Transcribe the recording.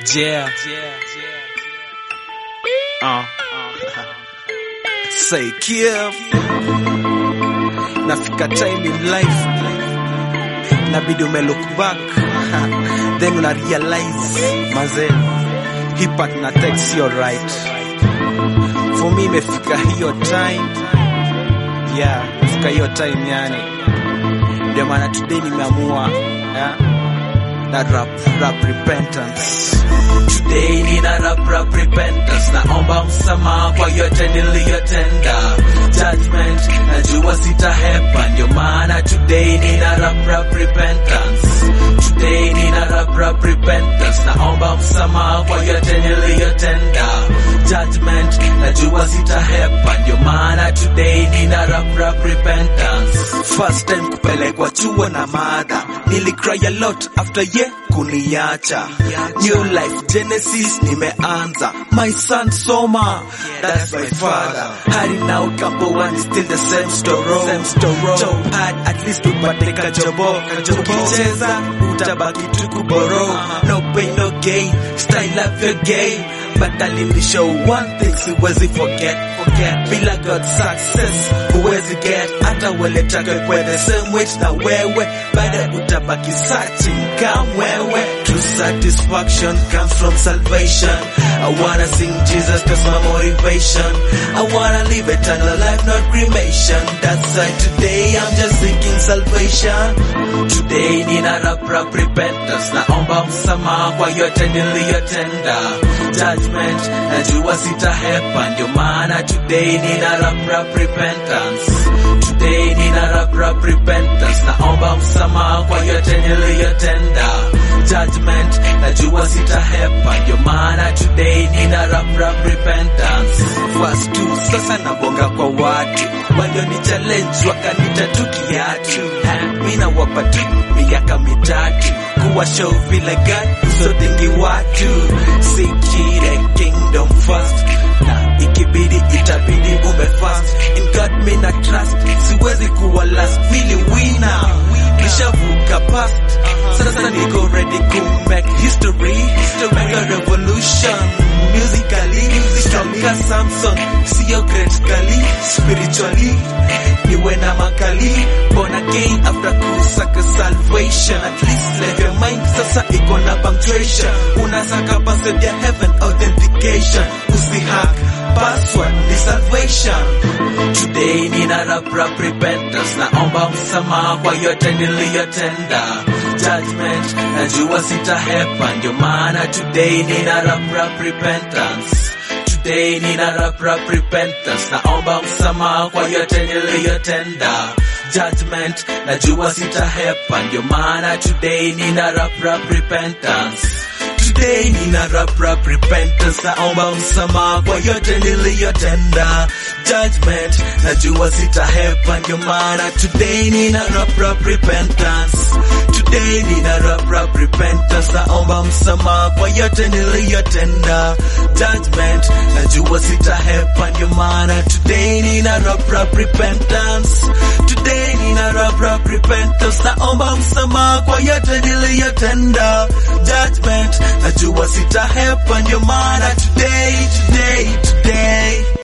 Yeah. Uh. Say Kiev. Nafika time in life. Nabidi ume look back. Then una realize maze hii part na text sio right. For me imefika hiyo time. Yeah, imefika hiyo time yani. Ndio maana today nimeamua yeah, na rap, rap repentance. Today nina rap rap repentance, naomba msamaha kwa yote niliyotenda. Judgment najua sitahepa, ndio maana today nina rap rap repentance. Today nina rap rap repentance, naomba msamaha kwa yote niliyotenda. Judgment najua sitahepa, ndio maana today nina rap rap repentance. First time kupelekwa chuo na mada, nilicry a lot after ye kuniacha. New life Genesis nimeanza, my son soma, that's my father. Hadi now kampo one is still the same story. Same story. Job hard, at least upate kajobo. Ukicheza utabaki tu kuboro. No pain no gain, style up your game. But alinishow one thing siwezi forget, forget. Bila God success huwezi get, hata ueletake kwe the same weight na wewe, baada utabaki searching kamwewe. True satisfaction comes from salvation. I wanna sing Jesus cause my motivation. I wanna live eternal life, not cremation. That's why today I'm just seeking salvation. Today nina rap rap repentance, naomba msamaha kwa yote niliyotenda. Judgment najua sitahepa, ndio maana today nina rap rap repentance. Today nina rap rap repentance, naomba msamaha kwa yote niliyotenda. Judgment najua sitahepa, ndio maana today nina rap rap repentance. Verse 2 sasa nabonga kwa watu walioni challenge wakanita tu kiatu mina wapa tu miaka mitatu kuwa show vile gani usodengi watu sikire kingdom first na ikibidi itabidi ume fast in God me na trust siwezi kuwa last mili winner nishavuka past sasa niko ready to make history to make a revolution musically stronger Samson sio greatly spiritually niwe na makali born again after kusaka salvation at least let your mind sasa iko na punctuation unasaka password ya heaven authentication usihack password ni salvation Today nina rap rap repentance, naomba msamaha kwa yote niliyotenda. Judgment najua sitahepa, ndio maana today nina rap rap repentance. Today nina rap rap repentance, naomba msamaha kwa yote niliyotenda. Judgment najua sitahepa, ndio maana today nina rap rap repentance. Today nina rap rap repentance, naomba msamaha kwa yote niliyotenda. Judgment najua sitahepa, ndio maana today nina rap rap repentance. Today nina rap rap repentance, naomba msamaha kwa yote niliyotenda. Judgment najua sitahepa, ndio maana today nina rap rap repentance. Today nina rap rap repentance, naomba msamaha kwa yote niliyotenda. Judgment najua sitahepa, ndio maana today today today